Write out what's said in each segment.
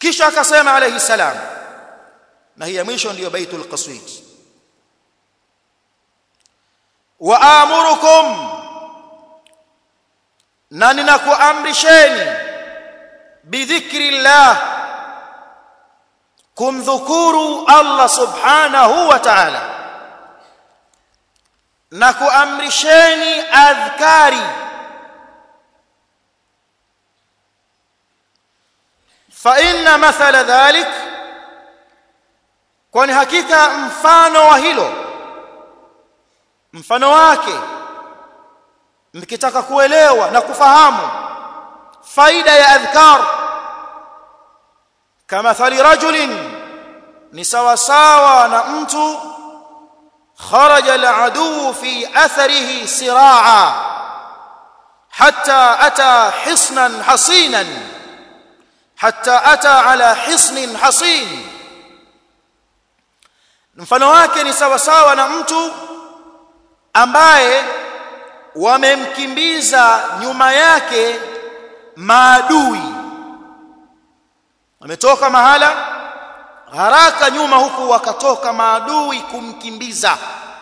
kisha akasema alayhi salam na hii ya mwisho ndiyo baitul qasid wa amurukum na ninakuamrisheni bidhikri llah kumdhukuru Allah subhanahu wa ta'ala na kuamrisheni adhkari fa inna mathala dhalik kwani hakika mfano wa hilo mfano wake mkitaka kuelewa na kufahamu faida ya adhkar kama thali rajulin ni sawa sawa na mtu kharaja al-adu fi atharihi siraa hatta ata hisnan hasinan hatta ata ala hisnin hasin mfano wake ni sawa sawa na mtu ambaye wamemkimbiza nyuma yake maadui ametoka mahala haraka nyuma huku wakatoka maadui kumkimbiza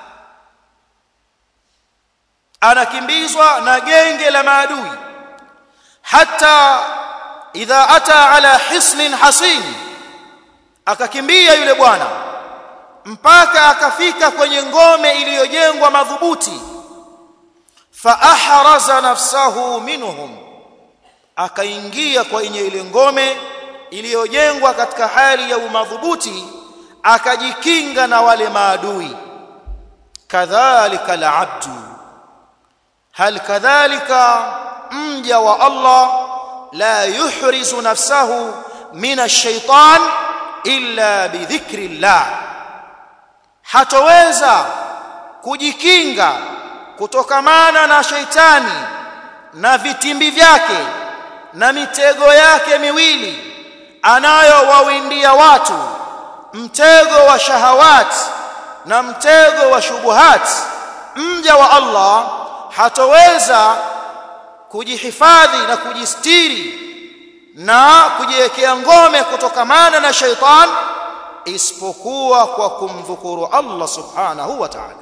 anakimbizwa na genge la maadui hata idha ata ala hisnin hasin akakimbia yule bwana mpaka akafika kwenye ngome iliyojengwa madhubuti fa ahraza nafsahu minhum akaingia kwenye ile ngome iliyojengwa katika hali ya umadhubuti akajikinga na wale maadui kadhalika alabdu hal kadhalika mja wa Allah la yuhrizu nafsahu min ash-shaytan illa bidhikri llah hatoweza kujikinga kutokamana na sheitani na vitimbi vyake na mitego yake miwili anayowawindia watu mtego wa shahawat na mtego wa shubuhat mja wa Allah hatoweza kujihifadhi na kujistiri na kujiwekea ngome kutokamana na shaitan isipokuwa kwa kumdhukuru Allah subhanahu wa ta'ala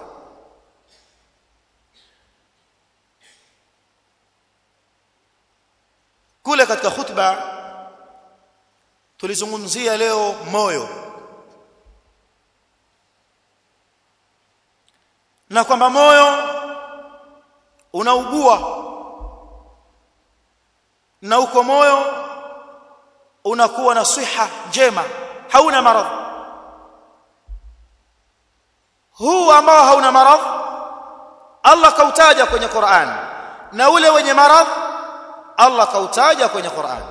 kule katika khutba tulizungumzia leo moyo na kwamba moyo unaugua na uko moyo unakuwa na siha njema hauna maradhi huu ambao hauna maradhi Allah kautaja kwenye Qur'an na ule wenye maradhi Allah kautaja kwenye Qur'an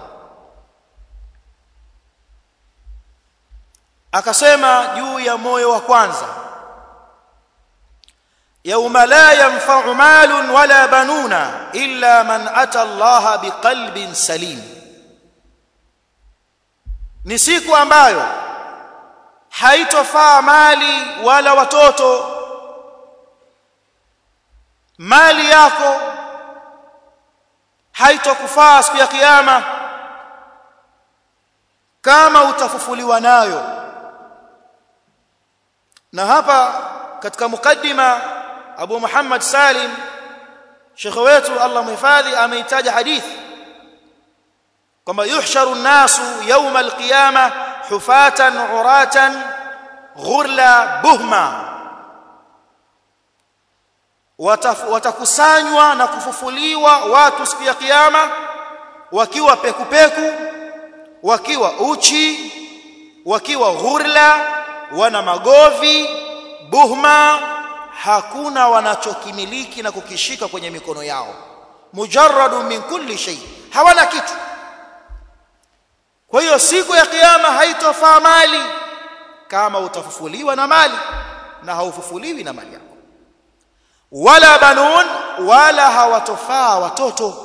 akasema juu ya moyo wa kwanza yauma la yanfa'u malun wala banuna illa man ata Allah biqalbin salim ni siku ambayo haitofaa mali wala watoto mali yako haitokufaa siku ya kiyama kama utafufuliwa nayo na hapa katika mukaddima Abu Muhammad Salim Sheikh wetu Allah muhifadhi ameitaja hadithi kwamba yuhsharu an-nasu yawma al-qiyama hufatan uratan ghurla buhma watakusanywa na kufufuliwa watu siku ya kiyama wakiwa pekupeku wakiwa uchi wakiwa ghurla wana magovi buhma hakuna wanachokimiliki na kukishika kwenye mikono yao mujarradu min kulli shay hawana kitu kwa hiyo siku ya kiyama haitofaa mali kama utafufuliwa na mali na haufufuliwi na mali yako wala banun wala hawatofaa watoto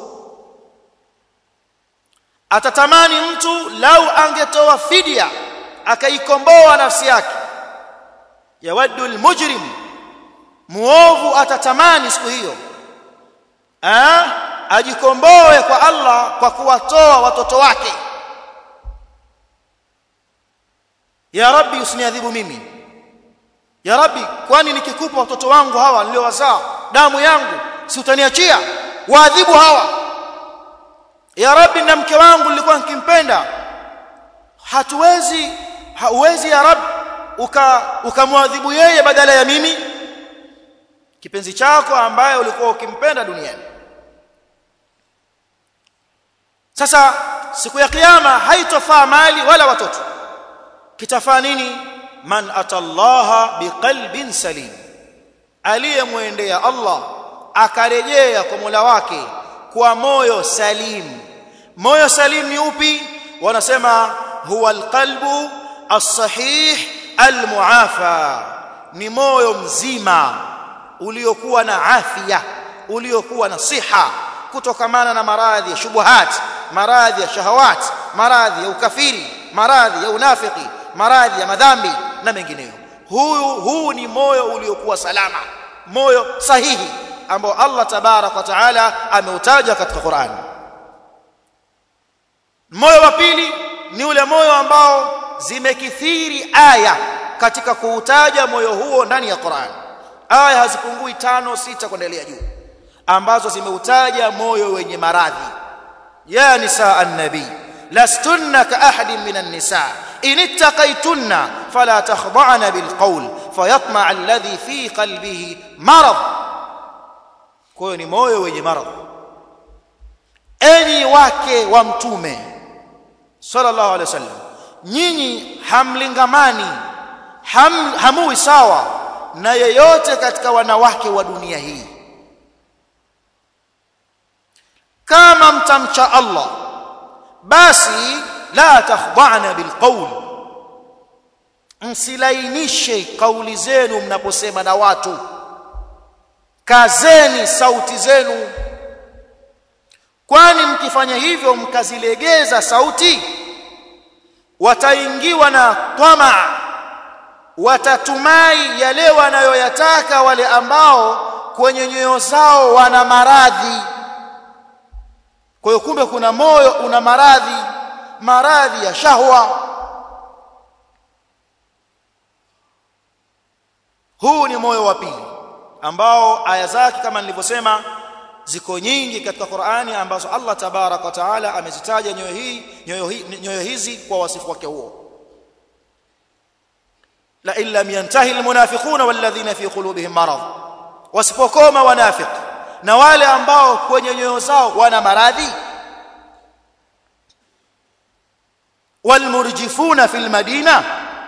atatamani mtu lau angetoa fidia akaikomboa nafsi yake yawaddu almujrim muovu atatamani siku hiyo ah ajikomboe kwa Allah kwa kuwatoa watoto wake ya rabbi usiniadhibu mimi ya rabbi kwani nikikupa watoto wangu hawa niliowazaa damu yangu si utaniachia waadhibu hawa ya rabbi na mke wangu nilikuwa nikimpenda hatuwezi hauwezi ya rabbi ukamwadhibu uka yeye badala ya mimi kipenzi chako ambaye ulikuwa ukimpenda duniani sasa siku ya kiyama haitofaa mali wala watoto kitafaa nini man atallaha biqalbin salim aliyemwendea Allah akarejea kwa Mola wake kwa moyo salim moyo salim ni upi wanasema huwa alqalbu as-sahih al-muafa ni moyo mzima uliokuwa na afya uliokuwa na siha kutokamana na maradhi ya shubuhat maradhi ya shahawat maradhi ya ukafiri maradhi ya unafiki maradhi ya madhambi na mengineyo huyu huu ni moyo uliokuwa salama moyo sahihi ambao Allah tabarak wa taala ameutaja katika Qur'an moyo wa pili ni ule moyo ambao zimekithiri aya katika kuutaja moyo huo ndani ya Qur'an aya hazipungui tano sita kuendelea juu ambazo zimeutaja moyo wenye maradhi ya nisaa an-nabi lastunna ka ahadin minan nisaa in ittaqaytunna fala takhda'na bil qawl fayatma'a alladhi fi qalbihi marad kwa hiyo ni moyo wenye maradhi enyi wake wa mtume sallallahu alaihi wasallam nyinyi hamlingamani ham, hamui sawa na yeyote katika wanawake wa dunia hii kama mtamcha Allah basi la takhda'na bilqawl msilainishe kauli zenu mnaposema na watu kazeni sauti zenu kwani mkifanya hivyo mkazilegeza sauti wataingiwa na tamaa watatumai yale wanayoyataka wale ambao kwenye nyoyo zao wana maradhi kwa hiyo kumbe kuna moyo una maradhi maradhi ya shahwa huu ni moyo wa pili ambao aya zake kama nilivyosema ziko nyingi katika Qur'ani ambazo Allah tabarak wa taala amezitaja nyoyo hii nyoyo hii nyoyo hizi kwa wasifu wake huo la illa yantahi almunafiquna walladhina fi qulubihim marad wasipokoma wanafiq na wale ambao kwenye nyoyo zao wana maradhi walmurjifuna fil madina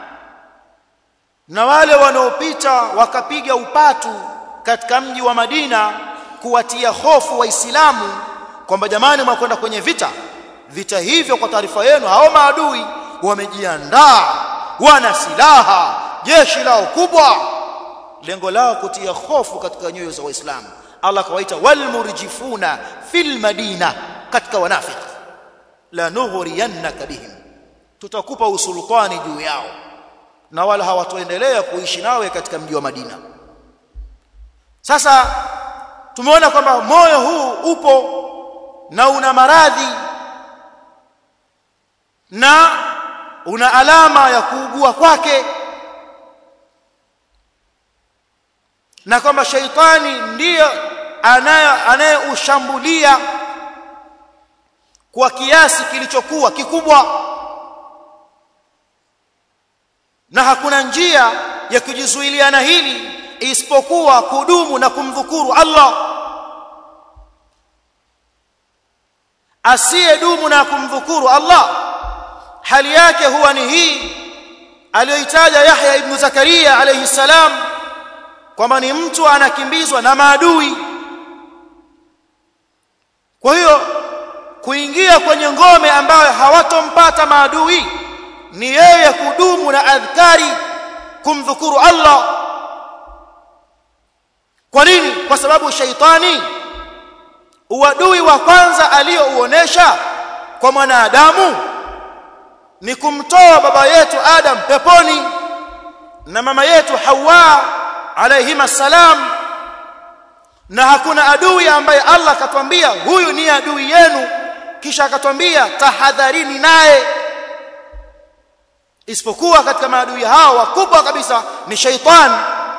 na wale wanaopita wakapiga upatu katika mji wa Madina kuwatia hofu waislamu kwamba jamani mwakwenda kwenye vita vita hivyo kwa taarifa yenu hao maadui wamejiandaa wana silaha jeshi lao kubwa lengo lao kutia hofu katika nyoyo za waislamu Allah kawaita walmurjifuna fil madina katika wanafiki la nughriyannaka bihim tutakupa usultani juu yao na wala hawatoendelea kuishi nawe katika mji wa Madina sasa tumeona kwamba moyo huu upo na una maradhi na una alama ya kuugua kwake na kwamba shaitani ndiyo anayeushambulia kwa kiasi kilichokuwa kikubwa na hakuna njia ya kujizuilia na hili isipokuwa kudumu na kumdhukuru Allah asiyedumu na kumdhukuru Allah hali yake huwa ni hii aliyoitaja Yahya ibn Zakaria alayhi salam kwamba ni mtu anakimbizwa na maadui kwa hiyo kuingia kwenye ngome ambayo hawatompata maadui ni yeye kudumu na adhkari kumdhukuru Allah kwa nini kwa sababu shaitani uadui wa kwanza aliyouonesha kwa mwanadamu ni kumtoa baba yetu Adam peponi na mama yetu Hawa alayhima salam na hakuna adui ambaye Allah akatwambia huyu ni adui yenu kisha akatwambia tahadharini naye isipokuwa katika maadui hao wakubwa kabisa ni shaitan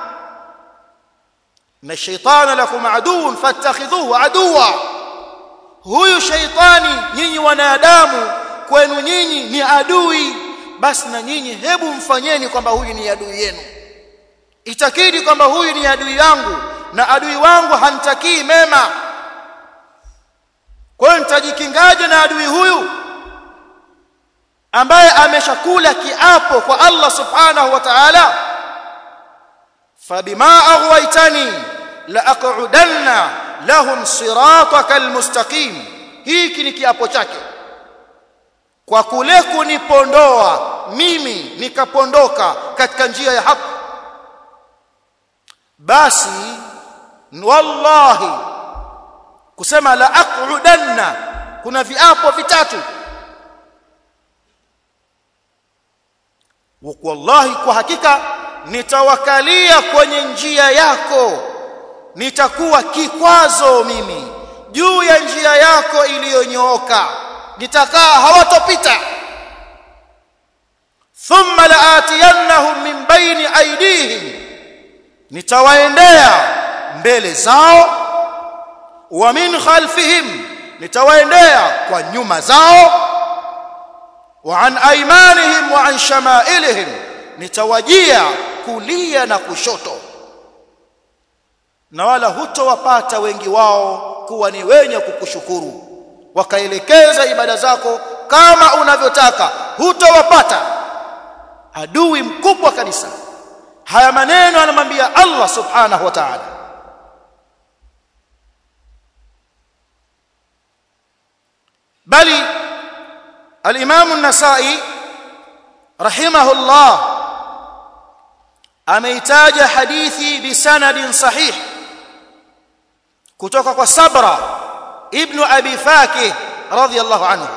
na shaitana lakum aduun fattakhidhuhu aduwa huyu shaitani nyinyi wanadamu kwenu nyinyi ni adui basi na nyinyi hebu mfanyeni kwamba huyu ni adui yenu itakidi kwamba huyu ni adui yangu na adui wangu hantakii mema kwa hiyo nitajikingaje na adui huyu ambaye ameshakula kiapo kwa Allah subhanahu wa ta'ala fabima aghwaytani la aq'udanna lahum siratakal mustaqim hiki ni kiapo chake kwa kule kunipondoa mimi nikapondoka katika njia ya haki basi wallahi kusema la aq'udanna kuna viapo vitatu wallahi kwa hakika nitawakalia kwenye njia yako nitakuwa kikwazo mimi juu ya njia yako iliyonyooka nitakaa hawatopita thumma laatiyannahum min baini aydihim nitawaendea mbele zao wa min khalfihim nitawaendea kwa nyuma zao wa an aymanihim wa an shamailihim nitawajia kulia na kushoto na wala hutowapata wengi wao kuwa ni wenye kukushukuru wakaelekeza ibada zako kama unavyotaka hutowapata adui mkubwa kabisa haya maneno anamwambia Allah subhanahu wa ta'ala bali al-Imam an-Nasa'i rahimahullah ameitaja hadithi bisanadin sahih kutoka kwa Sabra ibn Abi Fakih radhiyallahu anhu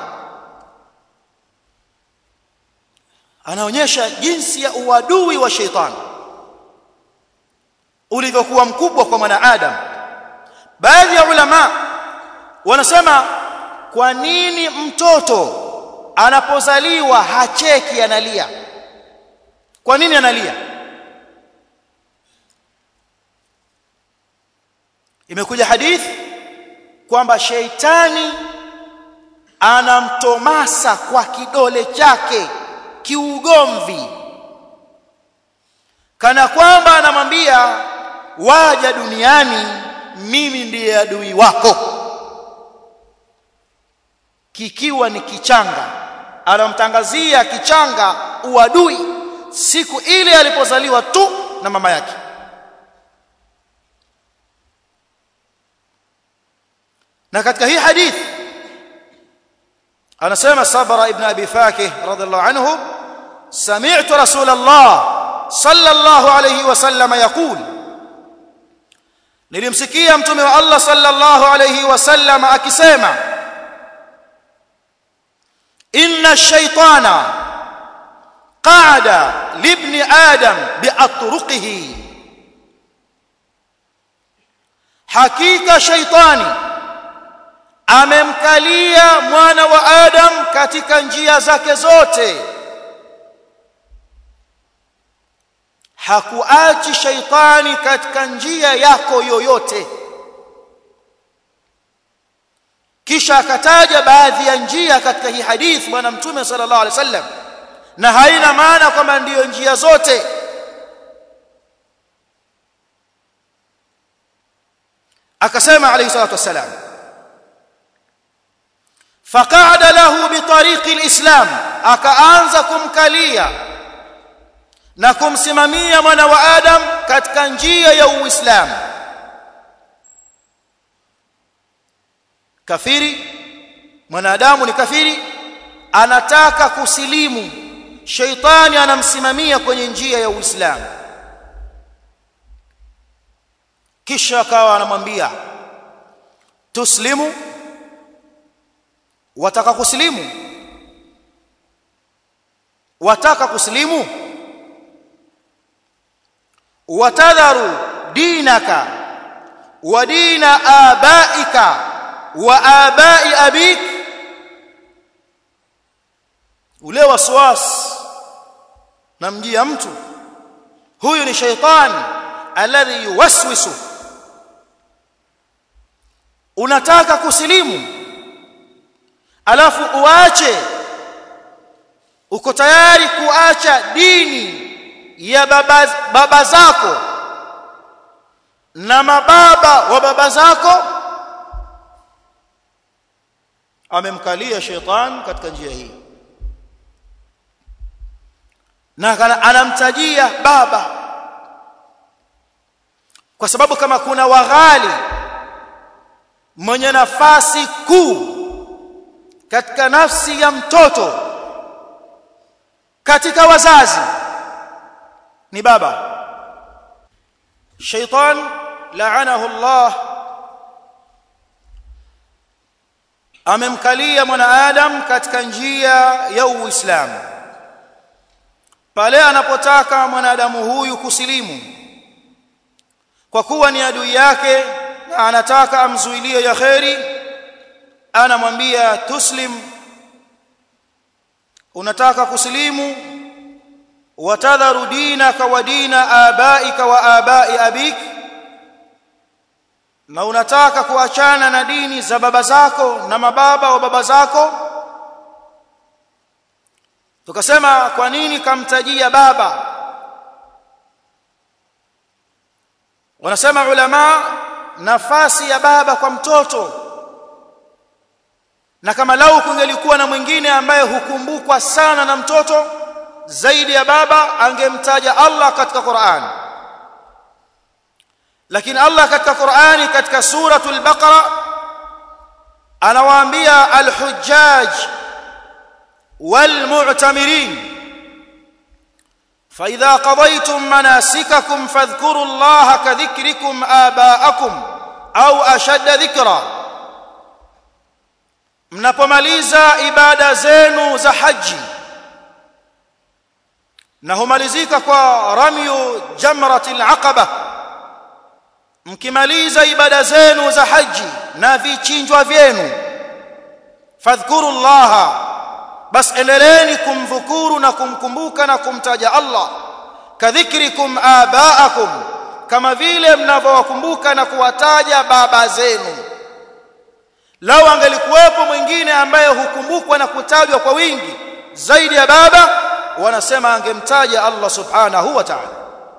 anaonyesha jinsi ya uadui wa sheitani ulivyokuwa mkubwa kwa mwanadamu baadhi ya ulama wanasema kwa nini mtoto anapozaliwa hacheki analia kwa nini analia imekuja hadithi kwamba sheitani anamtomasa kwa kidole chake kiugomvi kana kwamba anamwambia waja duniani mimi ndiye adui wako kikiwa ni kichanga anamtangazia kichanga uadui siku ile alipozaliwa tu na mama yake na katika hii hadithi anasema sabra ibn abi fakih radhiallahu anhu sami'tu rasulullah sallallahu alayhi wasallam yaqul nilimsikia mtume wa Allah sallallahu alayhi wasallam akisema inna ash-shaytana qa'ada libni adam bi'atruqihi hakika shaytani amemkalia mwana wa adam katika njia zake zote hakuachi shaitani katika njia yako yoyote kisha akataja baadhi ya njia katika hii hadithi bwana mtume sallallahu alaihi wasallam na haina maana kwamba ndiyo njia zote akasema alayhi salatu wassalam faqa'ada lahu bitariqi alislam akaanza kumkalia na kumsimamia mwana wa adam katika njia ya uislamu kafiri mwanadamu ni kafiri anataka kusilimu sheitani anamsimamia kwenye njia ya uislamu kisha akawa anamwambia tuslimu wataka kusilimu wataka kusilimu watadharu dinaka wa dina abaika wa abai abik ule waswas namjia mtu huyu ni shaytan alladhi yuwaswisu unataka kusilimu alafu uache uko tayari kuacha dini ya baba, baba zako na mababa wa baba zako amemkalia sheitan katika njia hii na anamtajia baba kwa sababu kama kuna waghali mwenye nafasi kuu katika nafsi ya mtoto katika wazazi ni baba shaitan laanahu Allah amemkalia mwanadamu katika njia ya Uislamu pale anapotaka mwanadamu huyu kusilimu kwa kuwa ni adui yake na anataka amzuilie ya kheri anamwambia tuslim unataka kusilimu watadharu dinaka wa dina abaika wa abai abik na unataka kuachana na dini za baba zako na mababa wa baba zako tukasema kwa nini kamtajia baba wanasema ulama nafasi ya baba kwa mtoto na kama lau kungelikuwa na mwingine ambaye hukumbukwa sana na mtoto zaidi ya baba angemtaja Allah katika Qur'an lakini Allah katika Qur'ani katika suratul Baqara anawaambia al-hujjaj wal-mu'tamirin فإذا قضيتم مناسككم فاذكروا الله كذكركم آباءكم أو أشد ذكرًا mnapomaliza ibada zenu za haji na humalizika kwa ramyu jamratil aqaba mkimaliza ibada zenu za haji na vichinjwa vyenu fadhkuru llaha bas endeleeni kumdhukuru na kumkumbuka na kumtaja Allah kadhikrikum abaakum kama vile mnavyowakumbuka na kuwataja baba zenu lau angelikuwepo mwingine ambaye hukumbukwa na kutajwa kwa wingi zaidi ya baba wanasema angemtaja Allah subhanahu wa ta'ala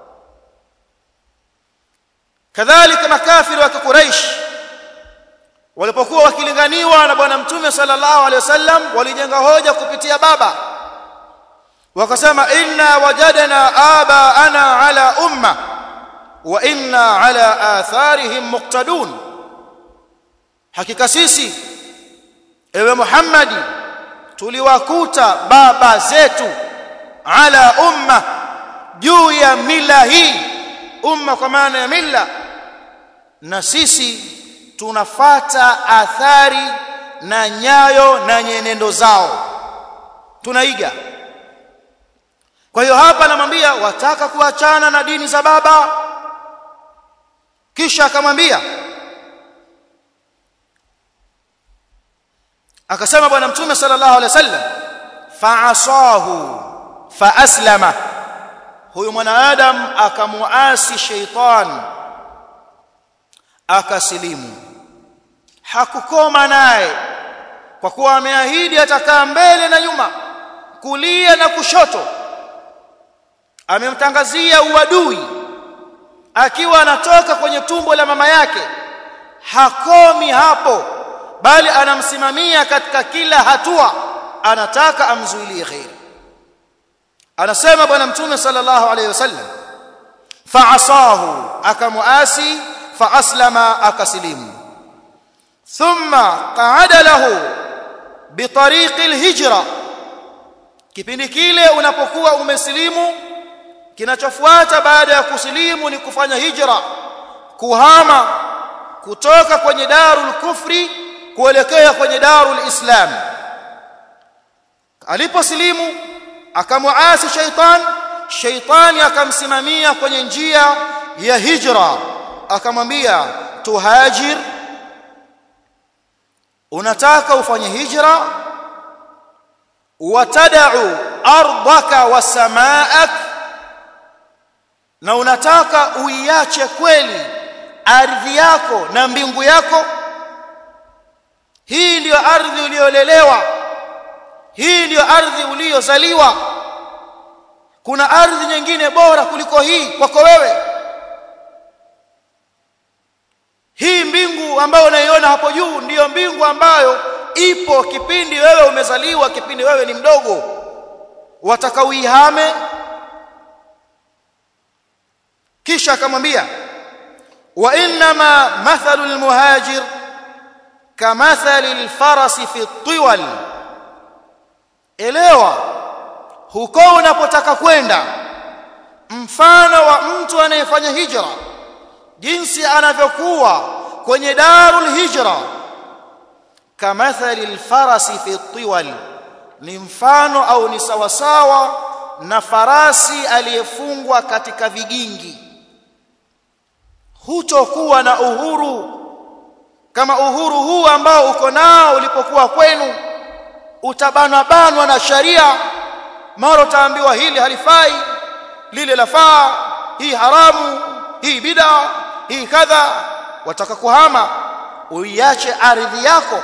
kadhalika makafiri wa Quraysh walipokuwa wakilinganiwa na bwana mtume sallallahu alaihi wasallam walijenga hoja kupitia baba wakasema inna wajadna aba ana ala umma wa inna ala atharihim muqtadun hakika sisi ewe Muhammadi tuliwakuta baba zetu ala umma juu ya mila hii umma kwa maana ya mila na sisi tunafata athari na nyayo na nyenendo zao tunaiga kwa hiyo hapa anamwambia wataka kuachana na dini za baba kisha akamwambia akasema bwana mtume sallallahu alaihi wasallam fa'asahu faaslama huyu mwanadamu akamuasi sheitan akasilimu hakukoma naye kwa kuwa ameahidi atakaa mbele na nyuma kulia na kushoto amemtangazia uadui akiwa anatoka kwenye tumbo la mama yake hakomi hapo bali anamsimamia katika kila hatua anataka amzuilie khair anasema bwana mtume sallallahu alayhi wasallam fa'asahu akamuasi faaslama akasilimu thumma qa'ada lahu bitariqi alhijra kipindi kile unapokuwa umesilimu kinachofuata baada ya kusilimu ni kufanya hijra kuhama kutoka kwenye darul kufri kuelekea kwenye darul islam aliposilimu akamuasi shaitan shaitani akamsimamia kwenye njia ya hijra akamwambia tuhajir unataka ufanye hijra watad'u ardaka wa samaak na unataka uiache kweli ardhi yako na mbingu yako hii ndiyo ardhi uliyolelewa hii ndiyo ardhi uliyozaliwa kuna ardhi nyingine bora kuliko hii kwako wewe hii mbingu ambayo unaiona hapo juu ndiyo mbingu ambayo ipo kipindi wewe umezaliwa kipindi wewe ni mdogo wataka uihame kisha akamwambia wa inma mathalu almuhajir kamathali alfarasi fi tiwal elewa huko unapotaka kwenda mfano wa mtu anayefanya hijra jinsi anavyokuwa kwenye darul hijra kamathali alfarasi fi tiwal ni mfano au ni sawasawa na farasi aliyefungwa katika vigingi hutokuwa na uhuru kama uhuru huu ambao uko nao ulipokuwa kwenu utabanwa banwa na sharia mara utaambiwa hili halifai lile lafaa hii haramu hii bid'a hii kadha wataka kuhama uiache ardhi yako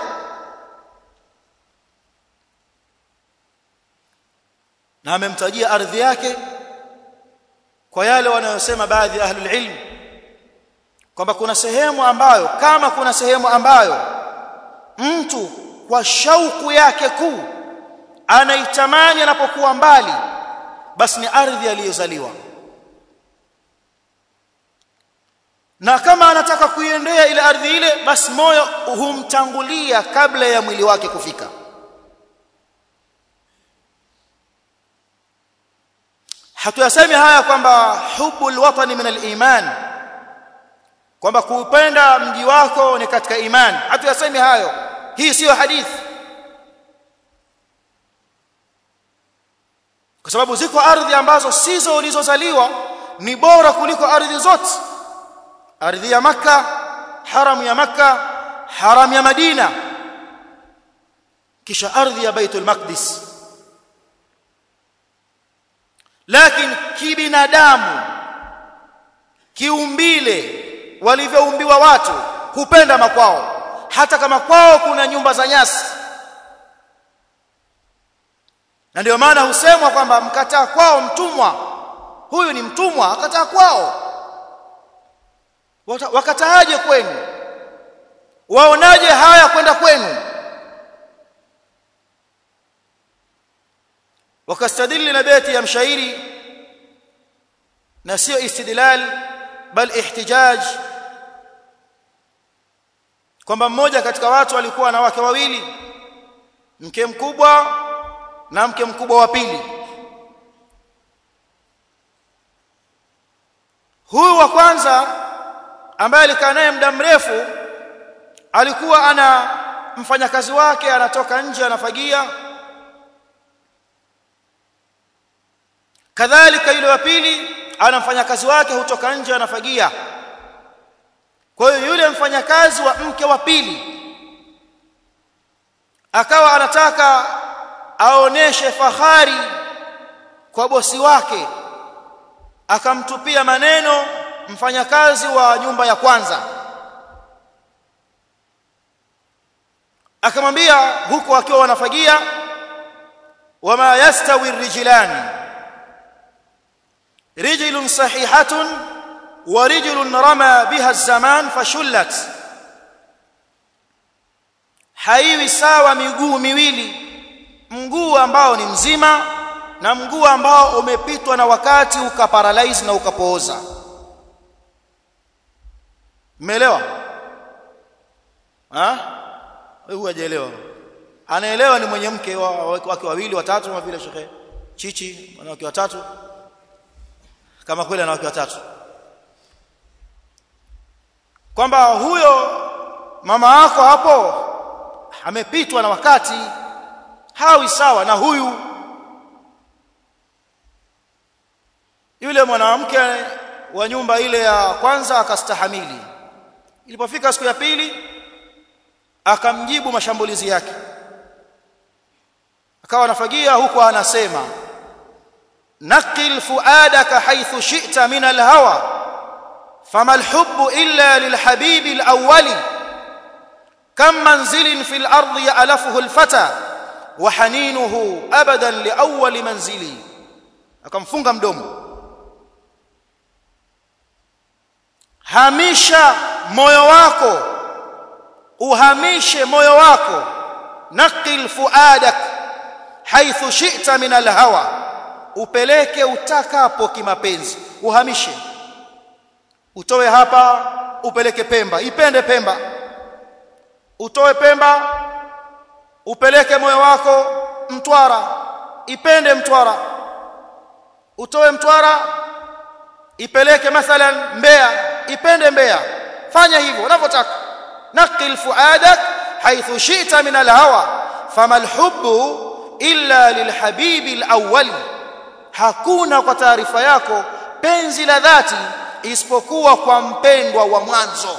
na amemtajia ardhi yake kwa yale wanayosema baadhi ya ahlul ilm kwamba kuna sehemu ambayo kama kuna sehemu ambayo mtu kwa shauku yake kuu anaitamani anapokuwa mbali basi ni ardhi aliyozaliwa na kama anataka kuiendea ile ardhi ile basi moyo humtangulia kabla ya mwili wake kufika hatuyasemi haya kwamba hubul watani min al-iman kwamba kuupenda mji wako ni katika imani hatuyasemi hayo hii siyo hadithi kwa sababu ziko ardhi ambazo sizo ulizozaliwa ni bora kuliko ardhi zote ardhi ya maka haram ya maka haram ya madina kisha ardhi ya baitul maqdis lakini kibinadamu kiumbile walivyoumbiwa watu hupenda makwao hata kama kwao kuna nyumba za nyasi na ndio maana husemwa kwamba mkataa kwao mtumwa huyu ni mtumwa akataa kwao wakataaje kwenu waonaje haya kwenda kwenu wakastadili na beti ya mshairi na sio istidlal bal ihtijaj kwamba mmoja katika watu alikuwa na wake wawili mke mkubwa na mke mkubwa wa pili huyu wa kwanza ambaye alikaa naye muda mrefu alikuwa ana mfanyakazi wake anatoka nje anafagia kadhalika yule wa pili ana mfanyakazi wake hutoka nje anafagia kwa hiyo yule mfanyakazi wa mke wa pili akawa anataka aoneshe fahari kwa bosi wake akamtupia maneno mfanyakazi wa nyumba ya kwanza akamwambia huko akiwa wanafagia wama yastawi rijlani رجل صحيحة ورجل رمى بها الزمان فشلت haiwi sawa miguu miwili mguu ambao ni mzima na mguu ambao umepitwa na wakati ukaparalyze na ukapooza umeelewa ah huyu hajaelewa anaelewa ni mwenye mke wake wawili watatu kama vile shekhe chichi wanawake watatu kama kweli ana wake watatu kwamba huyo mama yako hapo amepitwa na wakati hawi sawa na huyu yule mwanamke wa nyumba ile ya kwanza akastahamili ilipofika siku ya pili akamjibu mashambulizi yake akawa anafagia huku anasema naqil fuadaka haythu shi'ta min alhawa fama alhubbu illa lilhabibi alawwali kam manzilin fil ardi ya'lafuhu alfata wa haninuhu abadan liawwali manzili akamfunga mdomo hamisha moyo wako uhamishe moyo wako naqil fuadak haithu shi'ta min alhawa upeleke utakapo kimapenzi uhamishe utoe hapa upeleke Pemba ipende Pemba utoe Pemba upeleke moyo wako Mtwara ipende Mtwara utoe Mtwara ipeleke mathalan Mbeya ipende Mbeya fanya hivyo unavyotaka naqil fuadak haythu shi'ta min alhawa fama alhubbu illa lilhabibi alawwal hakuna kwa taarifa yako penzi la dhati isipokuwa kwa mpendwa wa mwanzo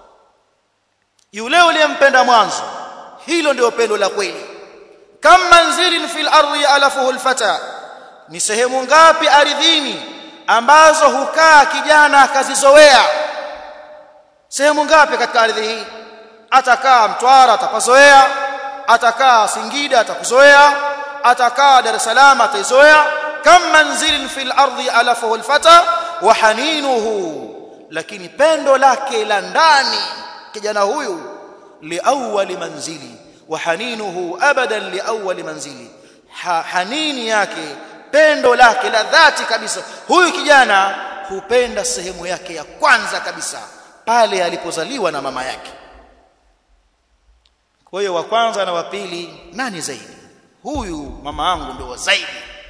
yule uliyempenda mwanzo hilo ndio pendo la kweli kam manzilin fil ardi alafuhu alfata ni sehemu ngapi ardhini ambazo hukaa kijana akazizoea sehemu ngapi katika ardhi hii atakaa Mtwara atapazoea atakaa Singida atakuzoea atakaa Dar es Salaam ataizoea kam manzilin fil ardi alafahu alfata wa haninuhu lakini pendo lake la ndani kijana huyu liawwali manzili wa haninuhu abadan liawwali manzili ha, hanini yake pendo lake la dhati kabisa huyu kijana hupenda sehemu yake ya kwanza kabisa pale alipozaliwa na mama yake kwa hiyo wa kwanza na wa pili nani zaidi huyu mama yangu ndio zaidi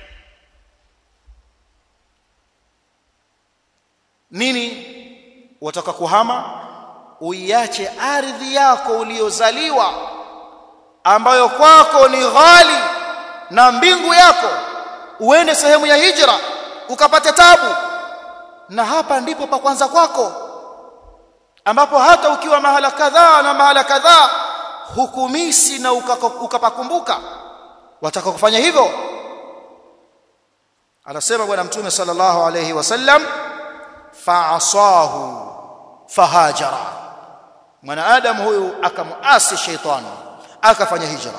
nini wataka kuhama uiache ardhi yako uliozaliwa ambayo kwako ni ghali na mbingu yako uende sehemu ya hijra ukapate tabu na hapa ndipo pa kwanza kwako ambapo hata ukiwa mahala kadhaa na mahala kadhaa hukumisi na ukapakumbuka wataka kufanya hivyo anasema bwana mtume sallallahu alayhi wasallam fa'asahu fahajara mwanadamu huyu akamuasi shaitani akafanya hijra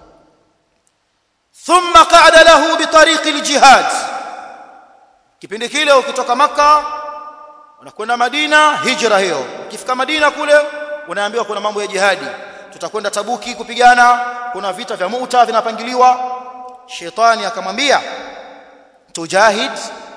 thumma qa'ada lahu bitariqi aljihad kipindi kile ukitoka maka unakwenda Madina hijra hiyo ukifika Madina kule unaambiwa kuna mambo ya jihadi tutakwenda Tabuki kupigana kuna vita vya Mu'ta vinapangiliwa shetani akamwambia tujahid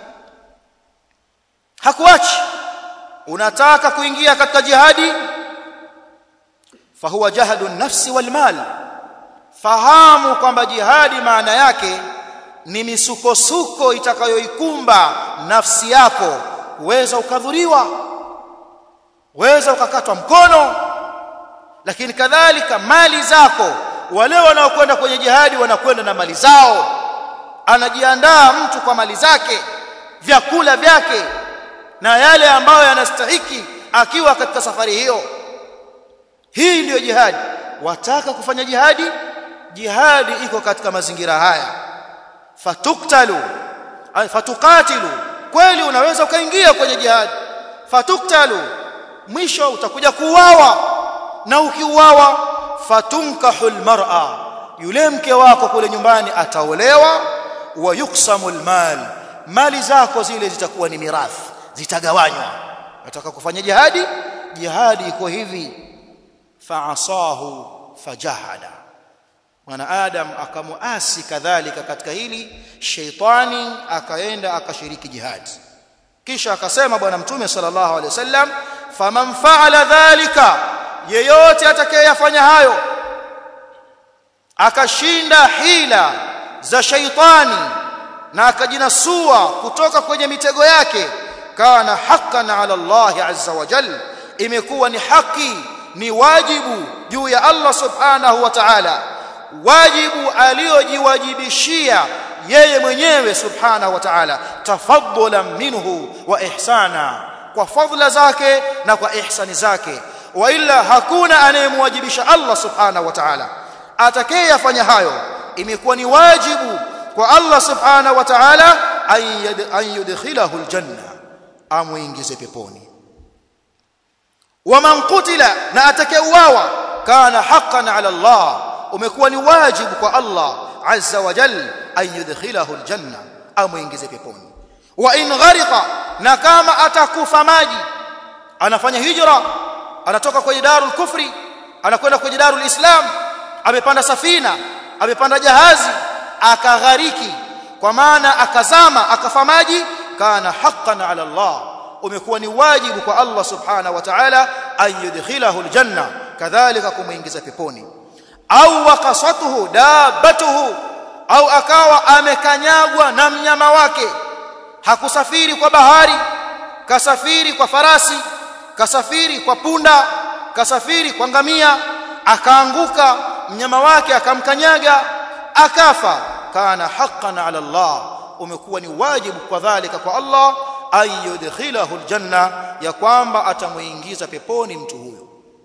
hakuachi unataka kuingia katika jihadi fahuwa jahadu nafsi wal mal fahamu kwamba jihadi maana yake ni misukosuko itakayoikumba nafsi yako uweza ukadhuriwa uweza ukakatwa mkono lakini kadhalika mali zako wale wanaokwenda kwenye jihadi wanakwenda na mali zao anajiandaa mtu kwa mali zake vyakula vyake na yale ambayo yanastahiki akiwa katika safari hiyo hii ndiyo jihadi wataka kufanya jihadi jihadi iko katika mazingira haya fatuktalu fatukatilu kweli unaweza ukaingia kwenye jihadi fatuktalu mwisho utakuja kuuawa na ukiuawa fatunkahul mar'a yule mke wako kule nyumbani ataolewa wa yuksamul mal mali zako zile zitakuwa ni mirathi zitagawanywa nataka kufanya jihadi jihadi iko hivi fa'asahu fajahada mwana adam akamuasi kadhalika katika hili sheitani akaenda akashiriki jihadi kisha akasema bwana mtume sallallahu alaihi wasallam faman fa'ala dhalika yeyote atakayeyafanya hayo akashinda hila za sheitani na akajinasua kutoka kwenye mitego yake kana haqqan ala Allah azza wa jalla imekuwa ni haki ni wajibu juu ya Allah subhanahu wa ta'ala wajibu aliojiwajibishia yeye mwenyewe subhanahu wa ta'ala tafaddulan minhu wa ihsana kwa fadhila zake na kwa ihsani zake wa illa hakuna anayemwajibisha Allah subhanahu wa ta'ala atakayeyafanya hayo imekuwa ni wajibu kwa Allah subhanahu wa ta'ala an yudkhilahu aljanna amuingize peponi waman qutila na atakayeuawa kana haqqan ala Allah umekuwa ni wajibu kwa Allah azza wa jalla an yudkhilahu aljanna amuingize peponi wa in ghariqa na kama atakufa maji anafanya hijra anatoka kwenye darul kufri anakwenda kwenye darul islam amepanda safina amepanda jahazi akaghariki kwa maana akazama akafa maji kana haqqan ala Allah umekuwa ni wajibu kwa Allah subhanahu wa ta'ala an yudkhilahu aljanna kadhalika kumuingiza peponi au waqasatuhu dabatuhu au akawa amekanyagwa na mnyama wake hakusafiri kwa bahari kasafiri kwa farasi kasafiri kwa punda kasafiri kwa ngamia akaanguka mnyama wake akamkanyaga akafa kana haqqan ala Allah umekuwa ni wajibu kwa dhalika kwa Allah an yudkhilahu aljanna ya kwamba atamuingiza peponi mtu huyo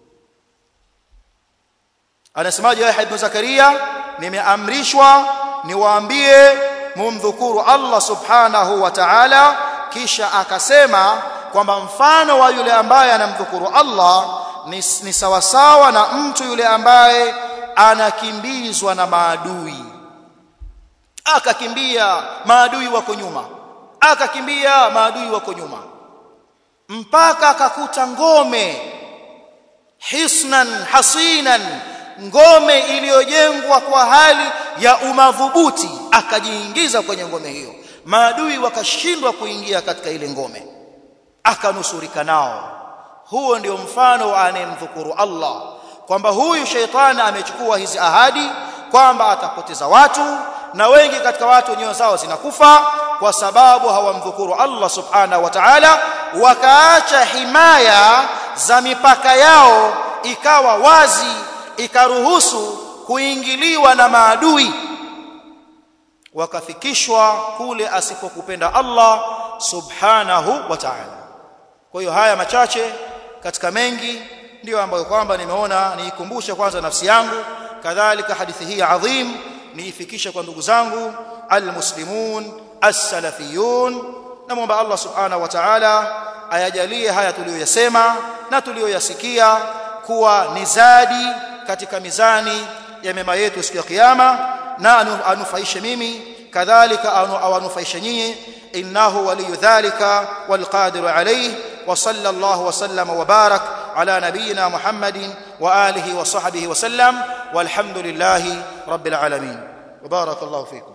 anasemaje Yahya ibn Zakaria nimeamrishwa niwaambie mumdhukuru Allah subhanahu wa ta'ala kisha akasema kwamba mfano wa yule ambaye anamdhukuru Allah ni, ni sawasawa na mtu yule ambaye anakimbizwa na maadui akakimbia maadui wako nyuma akakimbia maadui wako nyuma mpaka akakuta ngome hisnan hasinan ngome iliyojengwa kwa hali ya umadhubuti akajiingiza kwenye ngome hiyo maadui wakashindwa kuingia katika ile ngome akanusurika nao huo ndio mfano wa anayemdhukuru Allah kwamba huyu sheitani amechukua hizi ahadi kwamba atapoteza watu na wengi katika watu nyoyo zao zinakufa kwa sababu hawamdhukuru Allah subhanahu wa ta'ala wakaacha himaya za mipaka yao ikawa wazi ikaruhusu kuingiliwa na maadui wakafikishwa kule asipokupenda Allah subhanahu wa ta'ala kwa hiyo haya machache katika mengi ndiyo ambayo kwamba nimeona niikumbushe kwanza nafsi yangu kadhalika hadithi hii adhim niifikishe kwa ndugu zangu almuslimun as-salafiyun namwomba Allah subhanahu wa ta'ala ayajalie haya tuliyoyasema na tuliyoyasikia kuwa ni zadi katika mizani ya mema yetu siku ya kiyama na anufaishe mimi kadhalika awanufaishe nyinyi innahu waliyu dhalika walqadiru alayhi wa sallallahu wa sallama wa barak ala nabiyyina muhammadin wa alihi wa sahbihi wa sallam walhamdulillahi rabbil alamin wa barakallahu fikum